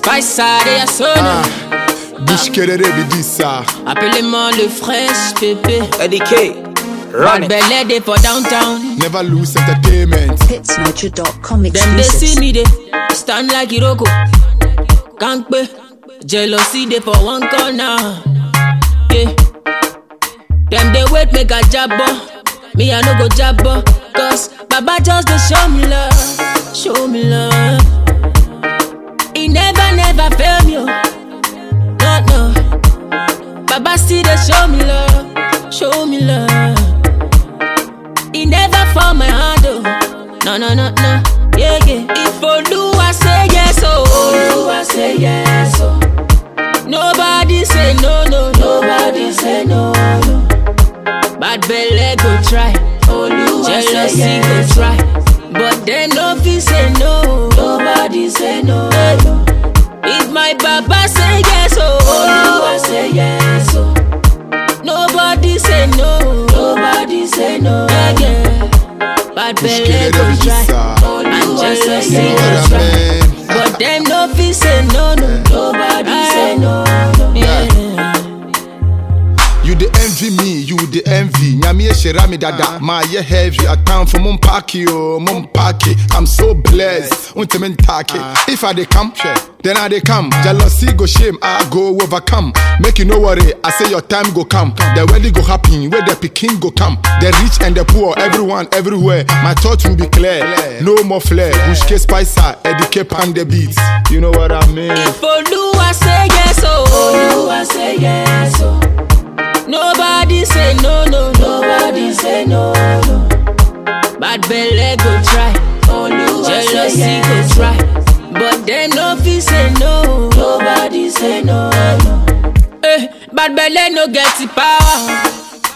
Spice et à sonner. Ah, Bushkerere bidisa. Appelez-moi le fresh pépé. Eddie K. Run Bad it. belly day for downtown. Never lose entertainment. Hitsniger.com Them they see exclusives. me they stand like Iroko. Can't be jealousy they for one corner. Yeah. Them they wait make a jabbo. Me I no go jabbo. Cause Baba just they show me love. Show me love. He never never fail me. oh. No no. Baba still they show me love. Show me love. He never fall my hand, oh. No, no, no, no. Yeah, yeah. If Oluwa say yes, oh. Oluwa say yes, oh. Nobody say no, no, nobody say no, no. Bad belle go try. Oluwa Jealousy say yes. go try. But them no fit say no. Nobody say no, no. If my baba say yes, oh. Oluwa say yes, oh. Nobody say no. Nobody say no. Yeah, yeah. Bad belly Bushkerere go try. bidisa. And jealousy You know go what I try. mean? But them no fit say no, no. Nobody say no, no. Yeah. You the envy me, you the envy. Nyame shira me dada, my ye heavy. A town for mum parky, oh, mum parky. I'm so blessed. Untimen taki. If I dey come, then I dey come. Jealousy go shame, I go overcome. Make you no worry, I say your time go come. The wedding go happen, where the picking go come. The rich and the poor, everyone, everywhere. My thought will be clear. No more flair. Bushke Spicer, Eddie pan the beats. You know what I mean? If Oluwa say yes, oh. Oluwa say yes, oh. Nobody say no, no, nobody say no, no. Bad belly go try. Jealousy go try. But them no fit say no. Nobody say no, no. Eh, bad belly no get the power.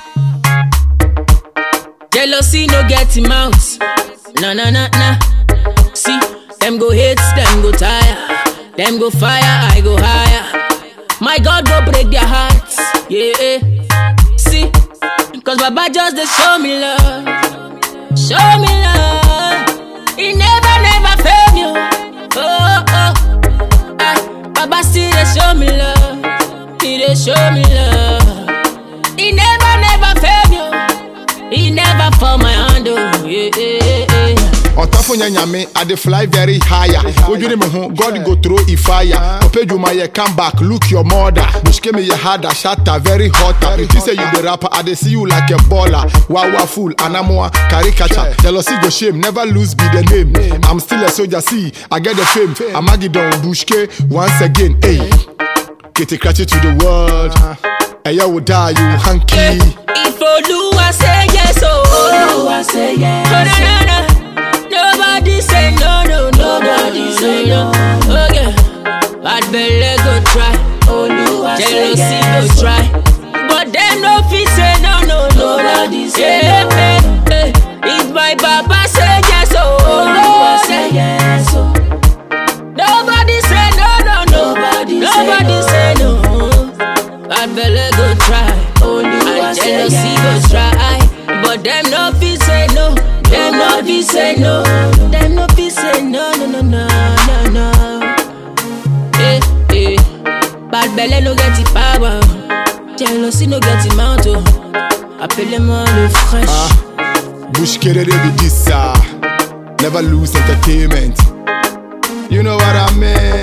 Jealousy no get him out. Na na na na. See, them go hate, them go tire. Them go fire, I go higher. My God go break their hearts. Yeah. eh. See, cause Baba just they show me love. Show me love. He never, never fail me. Oh, oh, oh. Ah, Baba still they show me love. He they show me love. He never, never fail me. He never fall my hand. Oh, yeah, yeah, yeah. ɔtafo nya nyame i dey fly very higher wodwene me ho god go throw e fire ɔpɛ dwuma yɛ come back look your mother bushke me yɛ harder shatter very hotter nti sɛ you be rapper i dey see you like a baller wawa fool anamoa caricature jealousy go shame never lose be the name i'm still a soldier see i get the fame amagidon bushke once again hey kete krache to the world ɛyɛ wo daa you hanky If Oluwa say yes, oh Oluwa say yes. Oh, no, no, no. Nobody say no, no, nobody say no. Okay, bad belly go try. Oluwa Jealousy go try. But them no fit say no, no, nobody say no. Eh, eh. If my Baba say yes, oh Oluwa say yes, oh. Nobody say no, no, no. Nobody, nobody say no. Bad belly go try. and jealousy go try. But them no fit say no. Them no fit say no. Them no fit say no, no, no, no, no, no. Eh, eh. Bad belly no get the power. Jealousy no get the mount. oh. Appelez-moi le fraîche. Bushkerere bidisa. Never lose entertainment. You know what I mean?